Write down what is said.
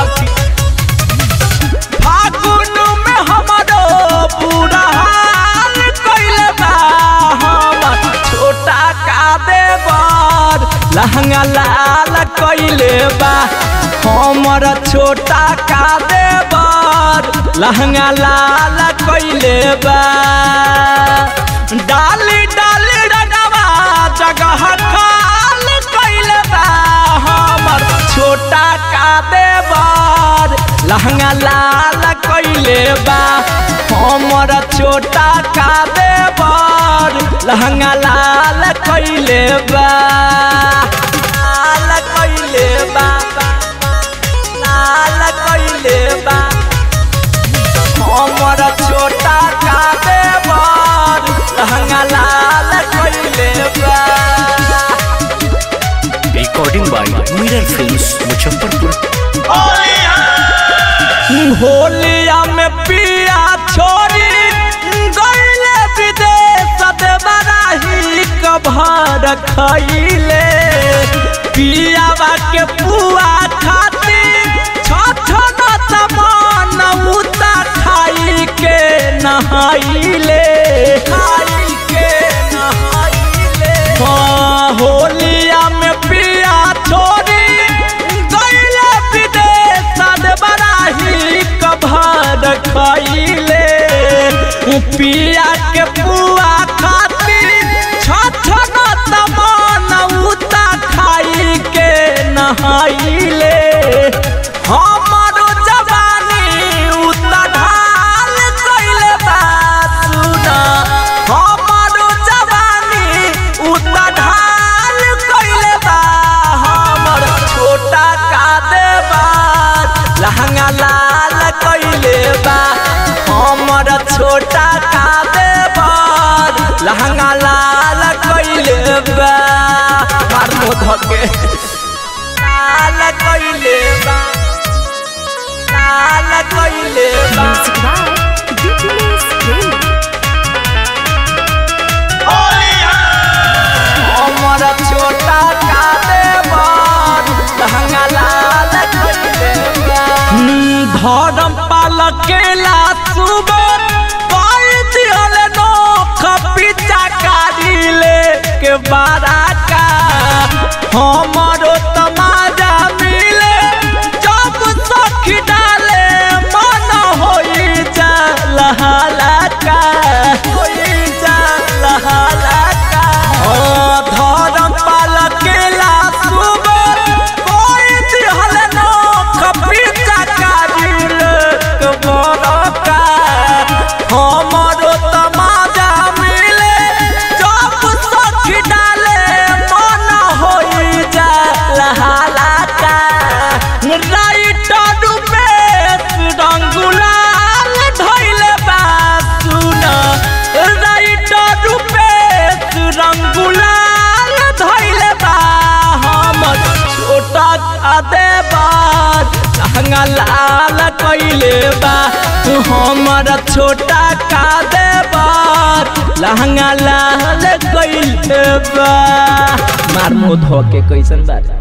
सखी फागुन में हमारो बुरा हाल कइले बा हमर छोटा का देवर लहंगा लाल कइले बा हमर छोटा का देवर लहंगा लाल कइले बा डाली डाली रगवा जगह खाल कइले बा हमर छोटा का देवर लहंगा लाल कइले बा हमर छोटा का देवर लहंगा लाल कइले बा लाल कइले बा लाल कइले बा हमर छोटा का देवर लहंगा लाल कइले बा recording by mirror films Muzaffarpur होलिया में पिया छोरी गईले विदेश देवराही कभर खइले पियावा के पुआ खाती छठ तमान उता खाई के नहाइले खाई के नहाइले हाँ होलिया में पिया छोरी गईले विदेश बराही कभर खइले पिया के पुआ खाती छठ तमान उता खाई के नहाइले हमारो जवानी उता ढाल कइले बा सुना हमारो जवानी उता ढाल कइले बा हमर छोटा का देवर लहंगा लाल कइले बा हमर छोटा का देवर लहंगा लाल कइले बा मार मुंह धके लाल कइले बा लाल कइले बा Music by DPS Game. हमर छोटा का देवर लहंगा लाल कइले बा धर्म पालकेला सुबर पाई दियल नो खपिचा कारिले के बारा का हमरो तमाजा मिले जब सखी डाले मन होई जा लहाला का होई जा लहाला का ओ धर्म पालकेला सुबर कोई दिहल नो खपिचा कारिले के बारा का हमरो तमाजा मिले जब सखी डाले मन होई जा लहाला का राइटर रूपेश रंगुलाल धइले बा सुन राइटर रूपेश रंगुलाल धइले बा हमर छोटा का देवर लहंगा लाल कइले बा हमर छोटा का देवर लहंगा लाल कइले बा मार मुंह धो के कैसन बारे